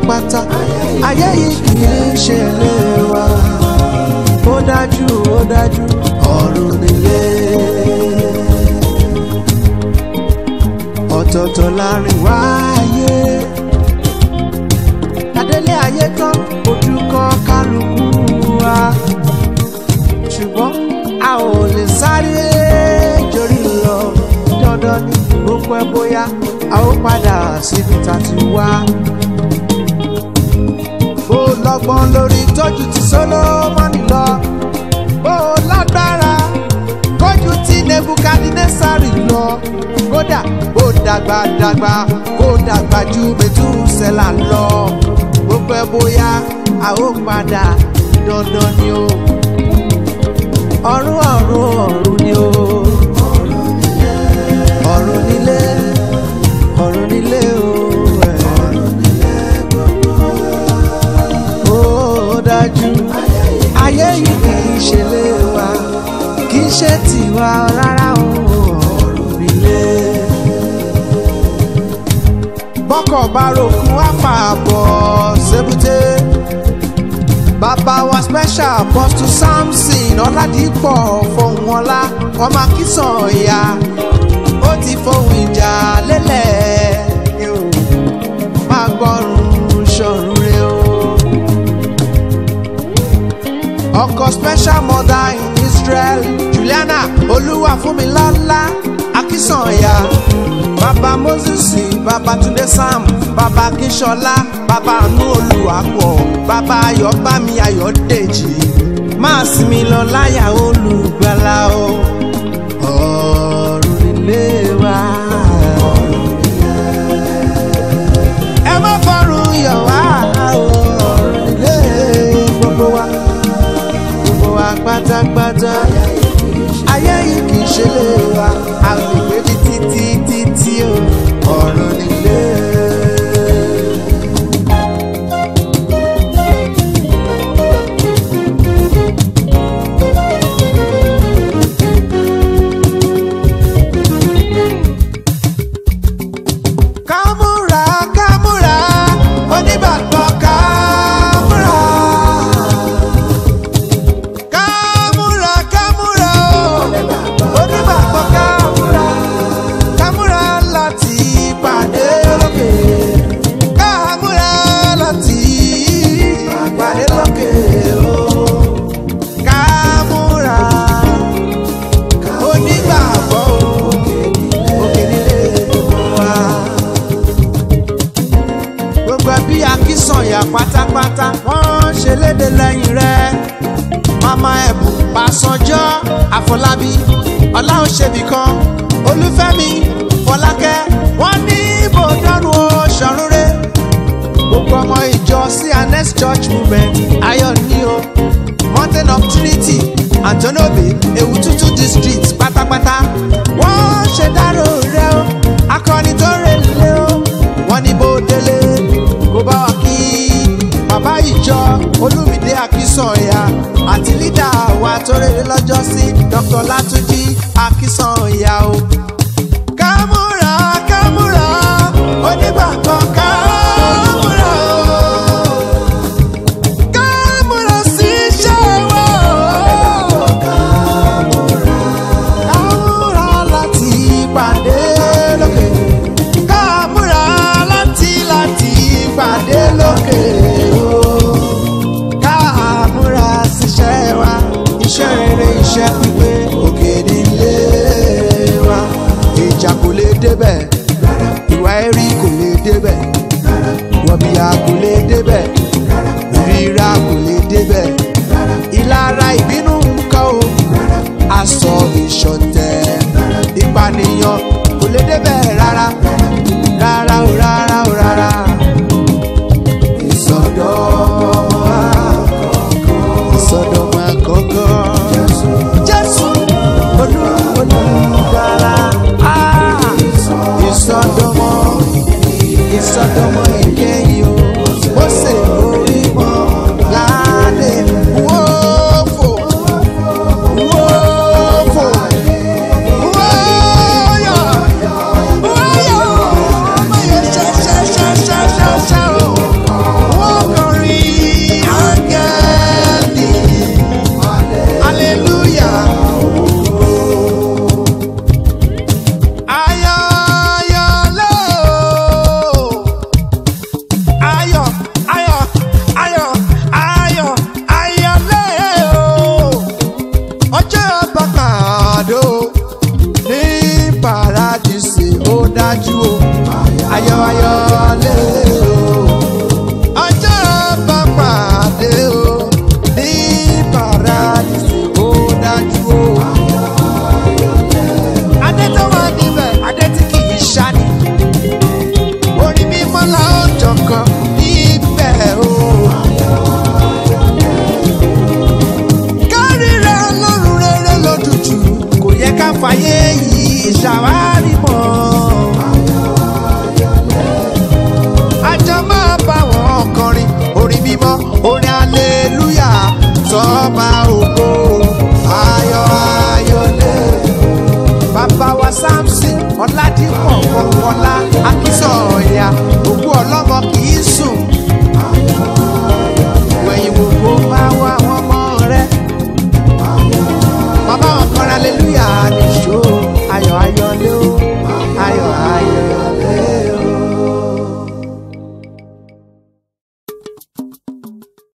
pátápátá ayé yìí kì í ṣe ilé wa ó dájú ó dájú ọ̀run nílé ọ̀tọ̀ọ̀tọ̀ láàrin wáyé adélé ayé tán ojú kan kálukú wa ṣùgbọ́n a ò lè sáré jorí lọ dandan ní bó pẹ́ bóyá a ó padà síbi tá a ti wá. bó lọ́gbọ́n lórí tọ́jú ti Sólómọ́nì lọ bó lágbára kójú ti Nebukadnesari lọ kódà bó dàgbà dàgbà kó dàgbà ju Mètúsẹ́là lọ bó pẹ́ bóyá a ó padà dandan ni o ọ̀run ọ̀run ọ̀run ni o ọ̀run nílé ọ̀run nílé o ẹ̀. ó dájú ayé yìí kì í ṣe lé wa kì í ṣe tiwa rárá o ọ̀run nílé. bọ́kọ̀ bá ròkun wá fà bọ̀ sébúté bàbá wa special apostle samson ọ̀làdìpọ̀ fohùn ọlá ọmọ akínsàn ìyá ó ti fohùn ìjà lélẹ̀ yóò máa gbọ́rùn ṣọ̀run rẹ o. ọkọ special mother in israel juliana olúwàfúnmilọ́lá akínsàn ìyá bàbá moses bàbá túndé sam bàbá akínṣọlá bàbá àánú olùwàpọ̀ bàbá ayọ̀bámi ayọ̀dèjì máa sinmi lọ láyà olùgbàlà o ọ̀run nílé wa. ẹ má fọrùn yọ̀ wá o ọ̀run nílé gbogbo wa gbogbo wa pátápátá ayé yìí kì í ṣe lé wa a lè gbé ní títí títí o ọ̀run nílé. kámúra kámúra onígbàgbọ́ kámúra. kámúra kámúra onígbàgbọ́ kámúra. kámúra láti pàdé lókè. kámúra láti pàdé lókè o. kámúra onígbàgbọ́ òkè nílé wa gbogbo ẹbí akínsànyà pátápátá wọ́n ṣe léde lẹ́yìn rẹ̀ mama ẹ̀bùn pàṣọjọ́ àfọlábí ọláòṣèbí kan olúfẹ́mi fọlákẹ́ wọ́n ní bòdánù ṣọ̀rúnrẹ́ gbogbo ọmọ ìjọ cns church movement ayọ̀ ní o mountain of trinity antonobe ewututu district pátápátá wọ́n ṣe dárò rẹ̀ o akọni tó rẹ̀ lé o wọ́n ní bó délé kó bá wa kí bàbá ìjọ olúmídé akínsànyà àti lídà wa tó rere lọ́jọ́ sí dr látúnjí akínsànyà o. kámúra kámúra onígbàgbọ́ kámúra o. kámúra sí iṣẹ́ wa o. kámúra láti pàdé lókè kámúra láti láti pàdé lókè o kámúra síṣẹ́ wa iṣẹ́ rere iṣẹ́ pípé òkè nílé wa ìjà kò lè débẹ̀ ìwà ẹ̀rí kò lè débẹ̀ wọ̀bìyà kò lè débẹ̀ ìríra kò lè débẹ̀ ìlara ìbínú nǹkan o aṣọ ìṣọ̀tẹ̀ ìpànìyàn kò lè débẹ̀ rárá rárá o rárá o rárá ìsọdọ̀mọ́ àkọ́kọ́ ìsọdọ̀mọ́ àkọ́kọ́ jésù olú olùdára ah, ìsọdọ̀mọ́ ìsọdọ̀mọ́ ìkẹyìn o ó sì orí mọ́ láàdé wọ́ọ̀fọ̀ wọ́ọ̀fọ̀ wọ́ọ̀yọ̀ wọ́ọ̀yọ̀ ọmọ yẹn ṣẹ́ṣẹ́ṣẹ́ṣẹ́ṣẹ́ o. kankan